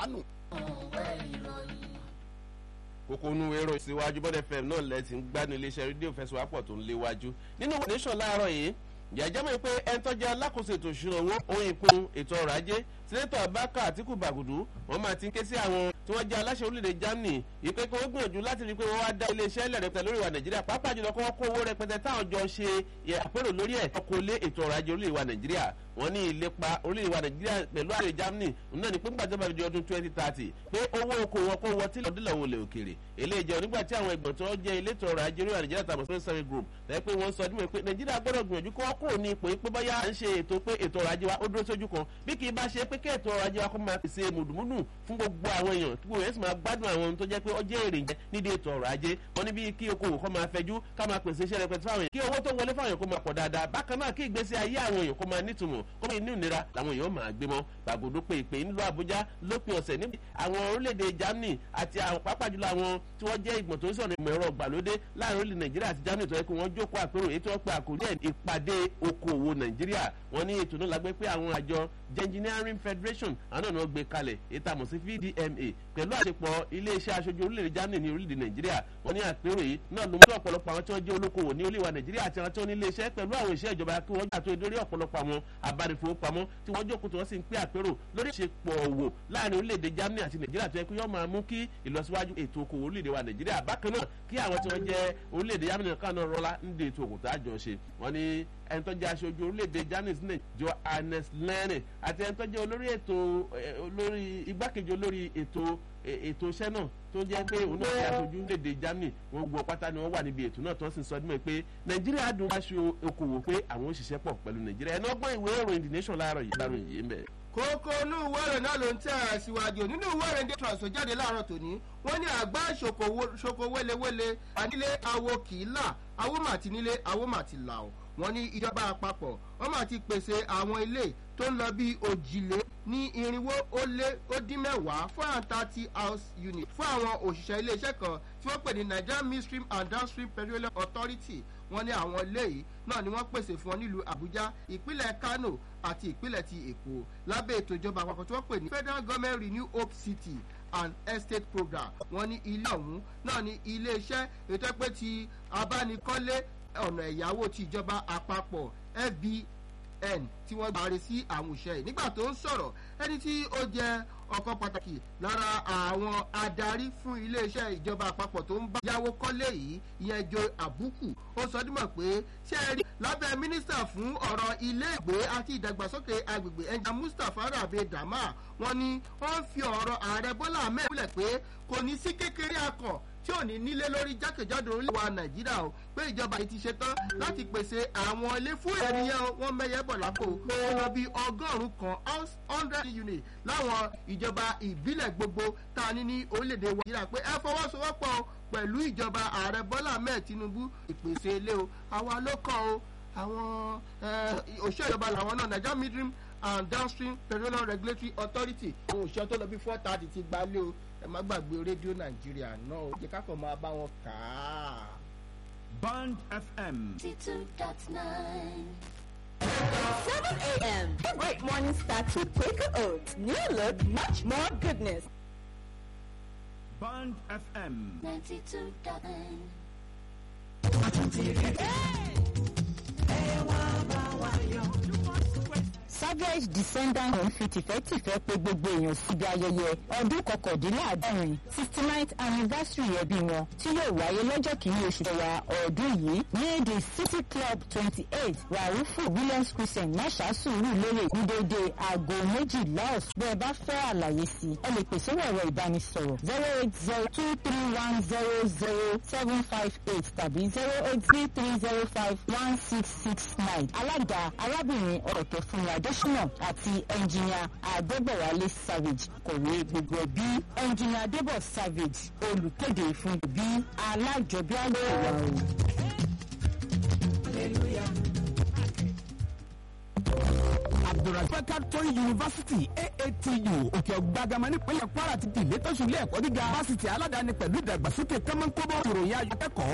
àánú. kókó inú èrò ìsíwájú bọ́dẹ̀ fm náà lẹ́sìn gbádùn iléeṣẹ́ rédíò fẹsùwápọ̀ tó ń léwájú nínú ìwé nation láàárọ̀ yìí jẹ́jẹ́ mọ̀ pé ẹni tó jẹ́ alákòóso ètò ìṣúná owó ohun ìpín ètò ọrọ̀ ajé sẹ́nẹ́tọ̀ abaka àtìkù bàgùdù wọ́n máa ti ń ké sí àwọn tí wọ́n jẹ́ aláṣẹ orílẹ̀-èdè germany ìpè kí wọ́n gbìyànjú láti rí i pé wọ́n wá dá iléeṣẹ́ ilẹ̀ rẹpẹtẹ lórí ìwà nàìjíríà pàápàá jùlọ kí wọ́n kó owó rẹpẹtẹ táwọn jọ ṣe àpérò lórí ẹ̀ kó lé ètò ọrọ̀ ajé orílẹ̀-èdè wa nàìjíríà wọ́n ní ìlépa orílẹ̀-èdè wa nàìjíríà pẹ̀lú ààrẹ germany náà ní pé nígbà tó bá di ọdún twenty thirty pé owó oko wọn kó wọ tílẹ̀ ọdún lọ́wọ́ lè òkèrè eléyìí jẹ́ nígbà tí àwọn ẹgbọ̀n tó jẹ́ elétò ọrọ̀ ajé orílẹ̀ nàìjíríà tàbí space service group lẹ́yìn pé wọ́n sọ ọdún pé nàìjíríà gbọ́dọ̀ gbìyànjú kó wọ́n kúrò ní ipò pé bóyá à ń ṣe ètò pé ètò ọrọ̀ ajé wa ó dúró sójú kan bí kì í bá ṣe pé kí ètò ọrọ̀ ajé wa kó máa pèsè mùdùmùdù fún gbogbo àwọn èèyàn kí gbogbo èèyàn sì máa gbádùn àwọn ohun tó jẹ́ pé ó jẹ́ èrè jẹ́ nídìí ètò ọrọ̀ ajé wọn ní bí kí okòwò kó máa fẹjú ká máa pèsè iṣẹ́ rẹpẹtẹ fáwọn èèyàn kí owó tó wọlé fáwọn èèyàn kó máa pọ̀ dáadáa bákan náà kí ìgbésí ayé àwọn èèyàn kó máa nítumọ̀ kó máa ní ìnira làwọn èèyàn máa gbé mọ́ gbàgbọ́dọ̀ pé ìpè ńlọ àbújá lópin ọ̀sẹ̀ níbi àwọn orílẹ̀-èdè germany àti àwọn pàápàá jùlọ àwọn tí wọ́n jẹ́ ìgbọ̀n tó ń sọ̀rọ̀ ìmọ̀ ẹ̀rọ ìgbàlódé láàrin orílẹ̀ nàìjíríà àti germany tó yẹ kó wọ́n jókòó àpérò èyí tí wọ́n pe àkórí ẹ̀ ìpàdé okòwò nàìjíríà wọ́n ní ètò náà lágbé pé àwọn àjọ engineering federation àwọn náà gbé kalẹ̀ ètò àmọ̀ sí vdma pẹ̀lú àṣepọ̀ iléeṣẹ́ aṣojú orílẹ̀-èdè germany ní orílẹ̀-èdè nàìjíríà wọ́n ní àpérò yìí náà ló mú kí ọ̀pọ̀lọpọ̀ àwọn tí wọ́n jẹ́ olókoòwò ní orílẹ̀-èdè nàìjíríà àti àwọn tí wọ́n ní iléeṣẹ́ pẹ̀lú àwọn iṣẹ́ ìjọba kí wọ́n gbà tó dórí ọ̀pọ̀lọpọ̀ àwọn abánifowópamọ́ tí wọ́n jókòó tí wọ́n sì ń pé àpérò lórí ìṣepọ̀ òwò láàrin orílẹ̀-èdè germany àti nàìjíríà tó yẹ kí yọ́ máa mú kí ìlọsíwájú ètò okòwò orílẹ̀-èdè wa nàìjíríà bákan náà kí àwọn tí wọ́n jẹ́ orílẹ̀-èdè germany kan náà rọ́lá ń de ètò òkú tá a jọ ṣe wọ́n ní ẹni tó jẹ́ aṣojú orílẹ̀-èdè germany sílẹ̀ johannes lẹ́nì àti ẹni tó jẹ́ olórí ètò olórí igbákejì olórí ètò ètò iṣẹ́ náà tó jẹ́ pé òun náà ṣe aṣojú orílẹ̀-èdè germany wọ́n gbọ́ pátá ni wọ́n wà níbi ètò náà tó ń sì sọ ọdún pé nàìjíríà dùn aṣọ okòwò pé àwọn òṣìṣẹ́ pọ̀ pẹ̀lú nàìjíríà ẹni ọgbọ́n ìwé ìròyìn the nation láàárọ̀ yìí láàárọ̀ yìí ń bẹ̀ kókó inú ìwé ìròyìn náà ló ń tẹ̀ ẹ́ síwájú nínú ìwé ìròyìn dé trans tó jáde láàárọ̀ tòní wọ́n ní àgbá ṣoko wélewéle ànílé awo kì í là awo mà ti nílé awo mà ti là ó wọ́n ní ìjọba àpapọ̀ wọ́n mà ti pèsè àwọn ilé tó ń lọ bí òjìlé ní irinwó ó lé ó dín mẹ́wàá four and thirty house unit fún àwọn òṣìṣẹ́ iléeṣẹ́ kan tí wọ́n pè ní nigerian midstream and downstream petroleum authority wọ́n ní àwọn ilé yìí náà ni wọ́n pèsè fún wọn nílùú àbújá ìpínlẹ̀ kano àti ìpínlẹ̀ ti èkó lábẹ́ ètò ìjọba àpapọ̀ tí wọ́n pè ní federal government renew hope city and estate program wọ́n ní ilé ọ̀hún náà ní iléeṣẹ́ ètò ẹgbẹ́ ti abánikọ́lé ọ̀nà ẹ̀yáwó ti ìjọba àpapọ̀ fbn tí wọ́n gbàre sí àwọn òṣìṣẹ́ yìí nígbà tó ń sọ̀rọ̀ ẹni tí ó jẹ́ ọkọ̀ pàtàkì lára àwọn adarí fún iléeṣẹ́ ìjọba àpapọ̀ tó ń bá yàwó kọ́lé yìí ìyẹn jo àbúkù ó sọ dímọ̀ pé ṣé ẹ rí lábẹ́ mínísítà fún ọ̀rọ̀ ilé ìgbé àti ìdàgbàsókè agbègbè ẹnjà mustapha rabe dama wọn ni wọ́n fi ọ̀rọ̀ ààrẹ bọ́lá ahmed múlẹ̀ pé kò ní sí kékeré akọ̀ tí ò ní nílé lórí jákèjádò orílẹ̀ wa nàìjíríà o pé ìjọba yìí ti ṣe tán láti pèsè àwọn ilé fún ènìyàn wọn mẹyẹ bọ̀ lápò ó lọ bí ọgọ́rùn-ún kan hundred unit láwọn ìjọba ìbílẹ̀ gbogbo tá a ní ní orílẹ̀-èdè wa nàìjíríà pé ẹ fọwọ́sowọ́pọ̀ pẹ̀lú ìjọba ààrẹ bọ́lá ahmed tinubu ìpèsè ilé o àwa ló kọ́ o àwọn òṣìṣẹ́ ìjọba làwọn náà nigeria midstream and downstream petroleum regulatory authority àwọn òṣìṣẹ́ tó lọ bí four thirty ti gbalé o ẹ má gbàgbé rédíò nàìjíríà náà ó jẹ kákan máa bá wọn kà á. band fm. two dot nine. 7 a.m. A great morning starts with Quaker Oats. New look, much more goodness. band fm. ninety two dot nine. savage descendant home fi tìfẹ́tìfẹ́ pé gbogbo èèyàn síbi ayẹyẹ ọdún kọkàndínláàádọ́rin sixty ninth anniversary ẹbí wọn tí yóò wáyé lọ́jọ́ kìíní oṣù kẹwà ọdún yìí ní the city club twenty eight raufu williams christian mọ́ṣáṣù rú lérè ní dédé aago méjìlá ọ̀sán bẹ́ẹ̀ bá fẹ́ àlàyé sí i ẹ lè pèsè ẹ̀rọ ìbánisọ̀rọ̀ zero eight zero two three one zero zero seven five eight tàbí zero eight three three zero five one six six nine alága arábìnrin ọ̀tọ̀ fúnra adésínà àti ẹnjìnìà adébọ̀wálé savage kọ̀wé gbogbo ẹbí ẹnjìnìà adébọ̀ savage olùkéde fún bí alájọbí àlọ́ ìwà o. abdulrasaq tori university aatu òkè ọgbàgàmọ nípínlẹ̀ kwara ti di ìlétọ́sùn ilé ẹ̀kọ́ gíga fásitì aládàáni pẹ̀lú ìdàgbàsókè kọ́mọ́nkóbọ̀ ìròyìn ayọ̀ akẹ́kọ̀ọ́